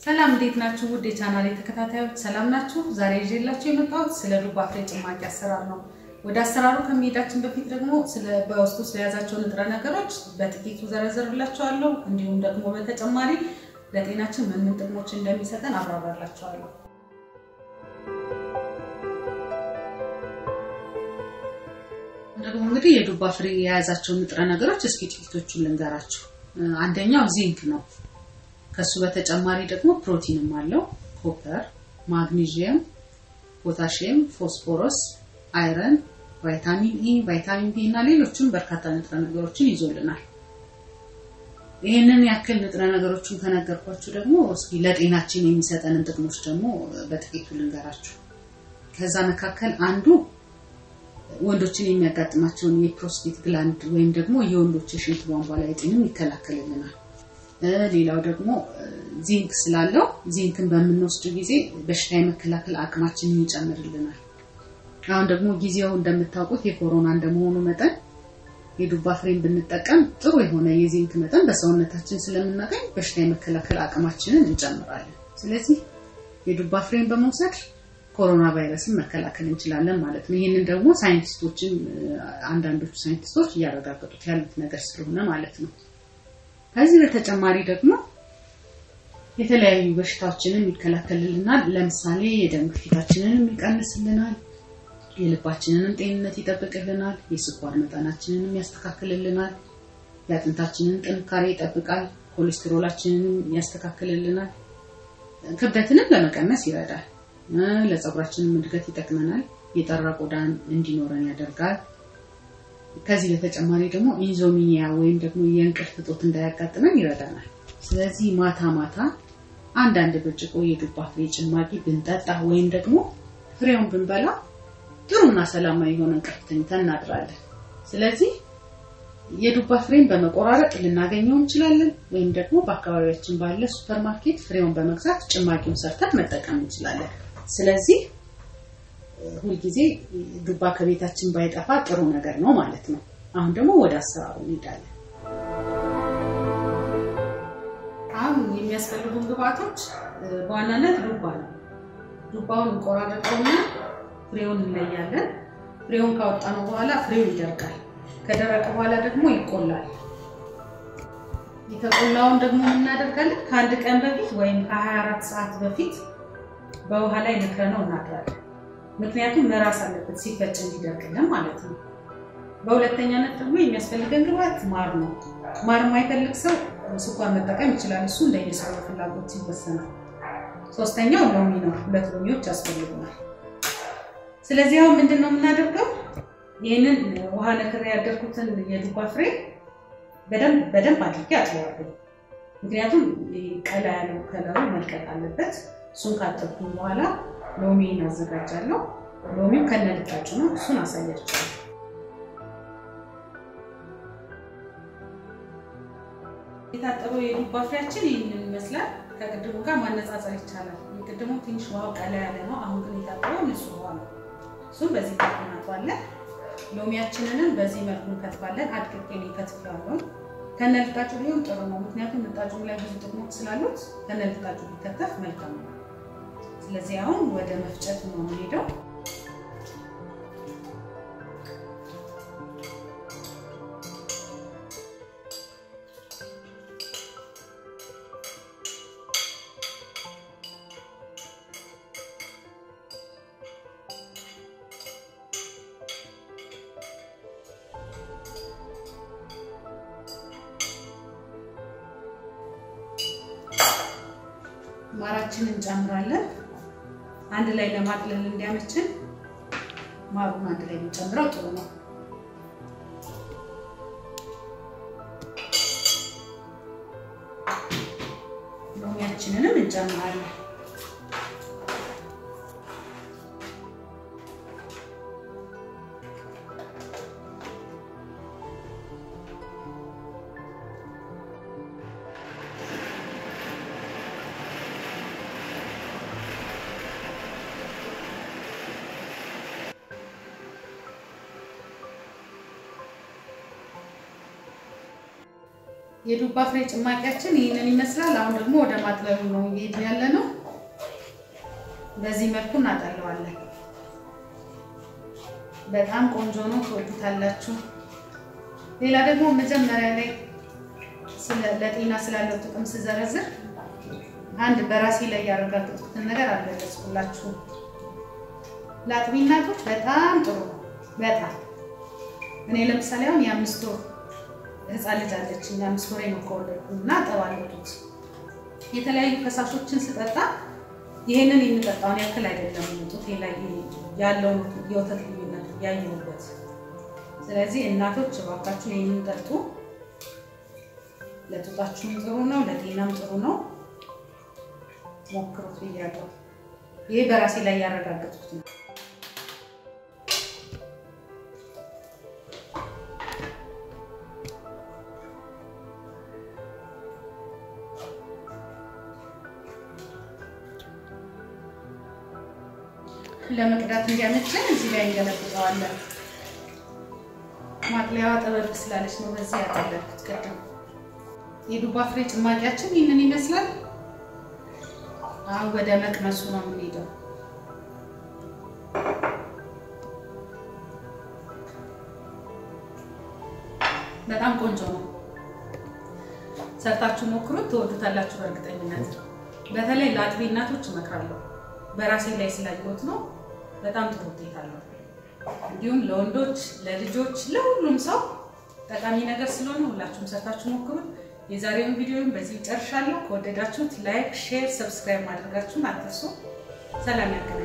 ሰላም እንዴት ናችሁ? ውድ የቻናሌ ተከታታዮች ሰላም ናችሁ? ዛሬ ይዤላችሁ የመጣሁት ስለ ዱባ ፍሬ ጭማቂ አሰራር ነው። ወደ አሰራሩ ከመሄዳችን በፊት ደግሞ በውስጡ ስለያዛቸው ንጥረ ነገሮች በጥቂቱ ዘረዘርላችኋለሁ። እንዲሁም ደግሞ በተጨማሪ ለጤናችን ምን ምን ጥቅሞች እንደሚሰጠን አብራራላችኋለሁ። ደግሞ እንግዲህ የዱባ ፍሬ የያዛቸውን ንጥረ ነገሮች እስኪ ጥቂቶቹን ልንገራችሁ። አንደኛው ዚንክ ነው። ከሱ በተጨማሪ ደግሞ ፕሮቲንም አለው። ኮፐር፣ ማግኒዥየም፣ ፖታሽየም፣ ፎስፎረስ፣ አይረን፣ ቫይታሚን ኢ፣ ቫይታሚን ቢ እና ሌሎችም በርካታ ንጥረ ነገሮችን ይዞልናል። ይህንን ያክል ንጥረ ነገሮችን ከነገርኳችሁ ደግሞ እስኪ ለጤናችን የሚሰጠንን ጥቅሞች ደግሞ በጥቂቱ ልንገራችሁ። ከዛ መካከል አንዱ ወንዶችን የሚያጋጥማቸውን የፕሮስቴት ግላንድ ወይም ደግሞ የወንዶች የሽንት ቧንቧ ላይ እጢንም ይከላከልልናል። ሌላው ደግሞ ዚንክ ስላለው ዚንክን በምንወስድ ጊዜ በሽታ የመከላከል አቅማችንን ይጨምርልናል። አሁን ደግሞ ጊዜው እንደምታውቁት የኮሮና እንደመሆኑ መጠን የዱባ ፍሬን ብንጠቀም ጥሩ የሆነ የዚንክ መጠን በሰውነታችን ስለምናገኝ በሽታ የመከላከል አቅማችንን እንጨምራለን። ስለዚህ የዱባ ፍሬን በመውሰድ ኮሮና ቫይረስን መከላከል እንችላለን ማለት ነው። ይህንን ደግሞ ሳይንቲስቶችን አንዳንዶቹ ሳይንቲስቶች እያረጋገጡት ያሉት ነገር ስለሆነ ማለት ነው። ከዚህ በተጨማሪ ደግሞ የተለያዩ በሽታዎችንን ይከላከልልናል። ለምሳሌ የደም ግፊታችንንም ይቀንስልናል፣ የልባችንንም ጤንነት ይጠብቅልናል፣ የስኳር መጠናችንንም ያስተካክልልናል፣ የአጥንታችንን ጥንካሬ ይጠብቃል፣ ኮሌስትሮላችንንም ያስተካክልልናል፣ ክብደትንም ለመቀነስ ይረዳል፣ ለፀጉራችንም እድገት ይጠቅመናል፣ የጠራ ቆዳን እንዲኖረን ያደርጋል። ከዚህ በተጨማሪ ደግሞ ኢንዞሚኒያ ወይም ደግሞ የእንቅልፍ እጦት እንዳያጋጥመን ይረዳናል። ስለዚህ ማታ ማታ አንዳንድ ብርጭቆ የዱባ ፍሬ ጭማቂ ብንጠጣ ወይም ደግሞ ፍሬውን ብንበላ ጥሩና ሰላማዊ የሆነ እንቅልፍ ተኝተን እናድራለን። ስለዚህ የዱባ ፍሬን በመቆራረጥ ልናገኘው እንችላለን፣ ወይም ደግሞ በአካባቢያችን ባለ ሱፐርማርኬት ፍሬውን በመግዛት ጭማቂውን ሰርተን መጠቀም እንችላለን። ስለዚህ ሁልጊዜ ዱባ ከቤታችን ባይጠፋ ጥሩ ነገር ነው ማለት ነው። አሁን ደግሞ ወደ አሰራሩ እንሄዳለን። አሁን የሚያስፈልጉን ግብአቶች በዋናነት ዱባ ነው። ዱባውን እንቆራረጠውና ፍሬውን እንለያለን። ፍሬውን ካወጣነው በኋላ ፍሬው ይደርቃል። ከደረቀ በኋላ ደግሞ ይቆላል። የተቆላውን ደግሞ እናደርጋለን ከአንድ ቀን በፊት ወይም ከ24 ሰዓት በፊት በውሃ ላይ ነክረነው እናድራለን። ምክንያቱም መራስ አለበት ሲፈጭ እንዲደርቅልን ማለት ነው። በሁለተኛነት ደግሞ የሚያስፈልገን ግብአት ማር ነው። ማር የማይፈልግ ሰው ስኳር መጠቀም ይችላል። እሱ እንደየሰው ፍላጎት ይወሰናል። ሶስተኛው ሎሚ ነው። ሁለት ሎሚዎች ያስፈልጉናል። ስለዚህ አሁን ምንድን ነው የምናደርገው? ይህንን ውሃ ነክሬ ያደርኩትን የዱባ ፍሬ በደንብ አድርጌ አጥበዋለሁ። ምክንያቱም ቀላ ያለው ከለሩ መልቀቅ አለበት። እሱን ካጠብኩኝ በኋላ ሎሚን አዘጋጃለሁ። ሎሚው ከነልጣጩ ነው። እሱን አሳያችኋለሁ። የታጠበው የዱባ ፍሬያችን ይህንን ይመስላል። ከቅድሙ ጋር ማነጻጸር ይቻላል። የቅድሙ ትንሽ ውሃው ቀላ ያለ ነው። አሁን ግን የታጠበው ንጹህ ውሃ ነው። እሱም በዚህ መልኩ እናጥባለን። ሎሚያችንንም በዚህ መልኩ እንከትፋለን። አድቅቄ ነው የከትፌዋለሁ። ከነልጣጩ ቢሆን ጥሩ ነው። ምክንያቱም ልጣጩ ላይ ብዙ ጥቅሞች ስላሉት ከነልጣጩ ቢከተፍ መልካም ነው። ስለዚህ አሁን ወደ መፍጨት ነው የምንሄደው። ማራችንን እንጨምራለን። አንድ ላይ ለማቅለል እንዲያመችን ማሩን አንድ ላይ የምንጨምረው ጥሩ ነው። ሎሚያችንንም እንጨምራለን። የዱባ ፍሬ ጭማቂያችን ይህንን ይመስላል። አሁን ደግሞ ወደ ማጥለሉ ነው እየሄድን ያለ ነው። በዚህ መልኩ እናጠለዋለን። በጣም ቆንጆ ነው፣ ትወዱታላችሁ። ሌላ ደግሞ መጀመሪያ ላይ ለጤና ስላለው ጥቅም ስዘረዝር አንድ በራሴ ላይ ያረጋገጥኩትን ነገር አልገለጽኩላችሁም። ለአጥቢ እናቶች በጣም ጥሩ ነው። በጣም እኔ ለምሳሌ አሁን የአምስት ወር ህፃን ልጅ አለችኝ። የአምስት ወር ነው ከወለድኩ እና እጠባለሁ ጡት የተለያዩ ፈሳሾችን ስጠጣ ይህንን የምጠጣውን ያክል አይደለም ጡቴ ላይ ያለውን የወተት ልዩነት ያየሁበት። ስለዚህ እናቶች እባካችሁ ይህንን ጠጡ። ለጡጣችሁም ጥሩ ነው፣ ለጤናም ጥሩ ነው። ሞክሩት ብያለሁ። ይሄ በራሴ ላይ ያረጋገጥኩት ነው። ለመቅዳት እንዲያመችን እዚህ ላይ እንገለብጠዋለን። ማጥለያዋ ጠበብ ስላለች ነው በዚህ ያጠለኩት ቅድም። የዱባ ፍሬ ጭማቂያችን ይህንን ይመስላል። አሁን ወደ መቅመሱ ነው የምንሄደው። በጣም ቆንጆ ነው። ሰርታችሁ ሞክሩት፣ ትወዱታላችሁ በእርግጠኝነት። በተለይ ለአጥቢ እናቶች እመክራለሁ። በራሴ ላይ ስላየሁት ነው። በጣም ጥሩ ውጤት አለው። እንዲሁም ለወንዶች፣ ለልጆች፣ ለሁሉም ሰው ጠቃሚ ነገር ስለሆነ ሁላችሁም ሰርታችሁ ሞክሩት። የዛሬውን ቪዲዮን በዚህ ጨርሻለሁ። ከወደዳችሁት ላይክ፣ ሼር፣ ሰብስክራይብ ማድረጋችሁን አትርሱ። ሰላም ያገናኝ